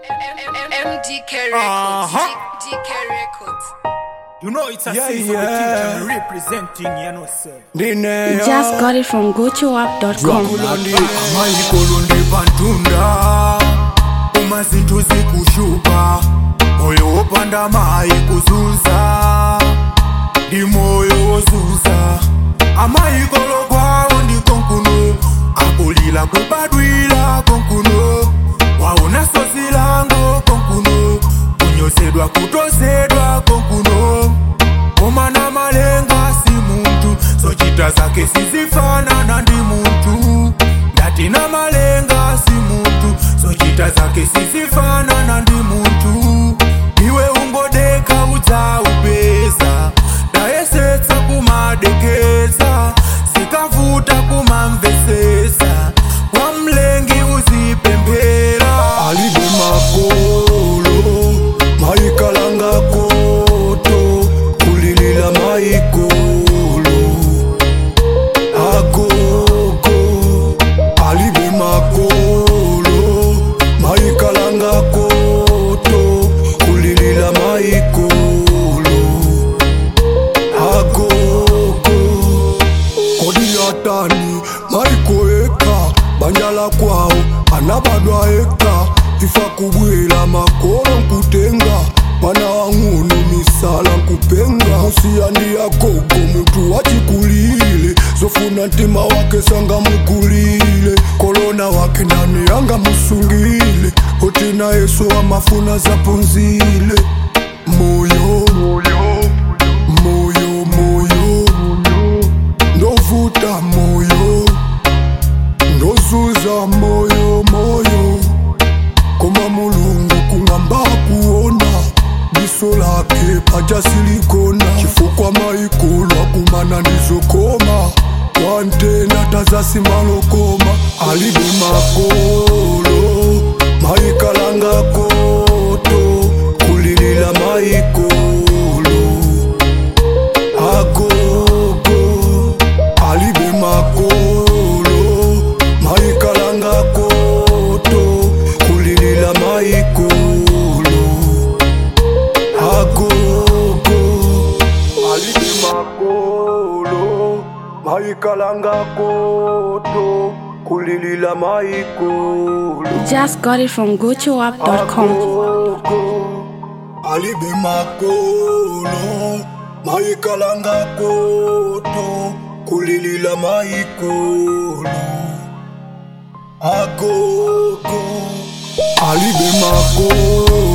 MDK Records. Uh-huh. G- DK Records. You know it's a Yeah, season yeah. yeah. representing, you know, sir. ndine Just got it from gotoapp.com. lwakulondi amaikolondi pantunda umazinto zikushupa moyo wopanda mai kuzuza ndi moyo wozuza amaikolo kwawo ndikonkuno akulila kubadwila konkuno waona sozi lango konkuno kunyosedwa kutozedwa konkuno komana malenga si muntu zochita zake sizifanana ndi muntu ndati na malenga si muntu zochita zake sizifanana ndi muntu iwe ungodeka udzaupeza ndayesetsa kumadekeza zikavuta kumamvesesa kwa mlengi uzipemphera alibe makolo maikalanga koto kulilila maikolo agogo alibe makolo maikalanga koto kulilila maikolo agogo kodi yatani maiko eka banjala kwawo anabadwa eka ifa kubwela makolo nkutenga mwana wang'ono misala nkupenga musiyandi agogo mutu wachikulile zofuna ntima wake sanga mukulile kolona wake ndani yanga musungile otina yesu amafuna zapunzile moyo moyo moyo moyo ndovuta moyo ndozuza moyo moyo koma mulungu kung'amba kuona diso lake paja silikona chifukwa maikolwa kumana ndizokoma wantena tazasimbalokoma alibe makolo maikalanga koto kulilila maikolo agogo alibe makolo maikalanga koto kulilila maikolo agogo alibe makolo maikalanga koto kulilila maikolo Just got it from gotoapp.com. agogo alibe makolo maikalanga koto kulilila maikolo agogo alibe makolo